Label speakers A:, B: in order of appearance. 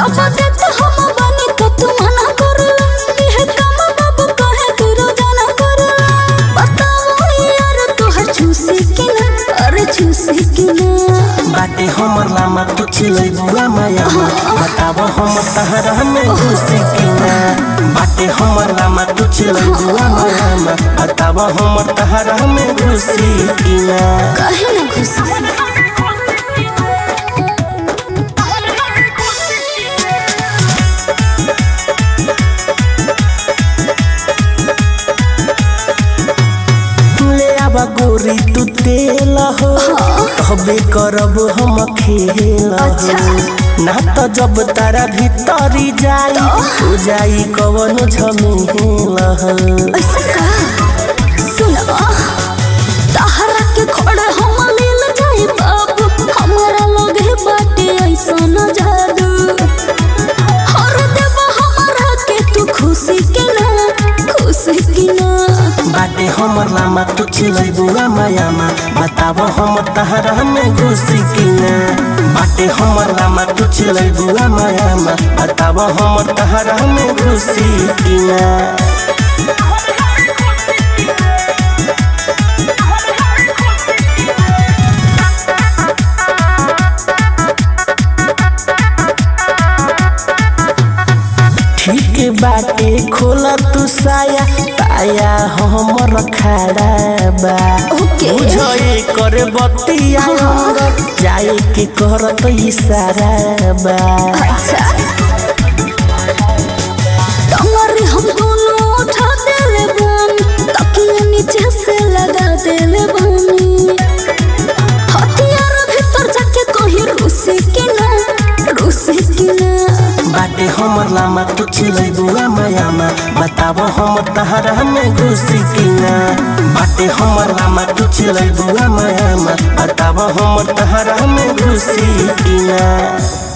A: जब देत हम बनी तो तू मना करला यह काम बाबू कहे तू रोजाना करला बताओ यार तोहर छूसी कि ना अरे छूसी कि ना
B: बाटे हमर लामा तू चिलै बुआ माया बताब हम तहरा में घुसी कि ना बाटे हमर लामा तू चिलै बुआ माया बताब हम तहरा में घुसी कि ना
A: कहे ना घुसी
B: ले आबा गोरी तू तेल हो तबे करब हम खेल
A: अच्छा।
B: हो ना तो जब तारा भीतरी जाई हो जाई कवन झमेल हो
A: ऐसा का सुनो तहरा के खोड़े हम लील जाई बाबू हमारा लगे बाटे ऐसा न जादू हर देवा हमारा के तू खुशी के ना खुशी के ना
B: बाटे हमर लामा तू चिलै बुआ मायामा बताब हम तहरा में घुसी कि ना बाटे हमर लामा तू चिलै बुआ मायामा बताब हम तहरा में घुसी कि ना ठीक बाटे खोला तू साया ताया हमर खड़ा बा
A: ओके।
B: बुझे कर बतिया जाए के करत इशारा बा
A: अच्छा कमर हम दोनों उठा देले बानी तकिया नीचे से लगा देले बानी हथियार भीतर जाके कहीं रूसी के ना रूसी के ना
B: बाटे हमर लामा तू चिलै बुआ मायामा बताब हम तहरा में घुसी कि ना बाटे हमर लामा तू चिलै बुआ मायामा बताब हम तहरा में घुसी कि ना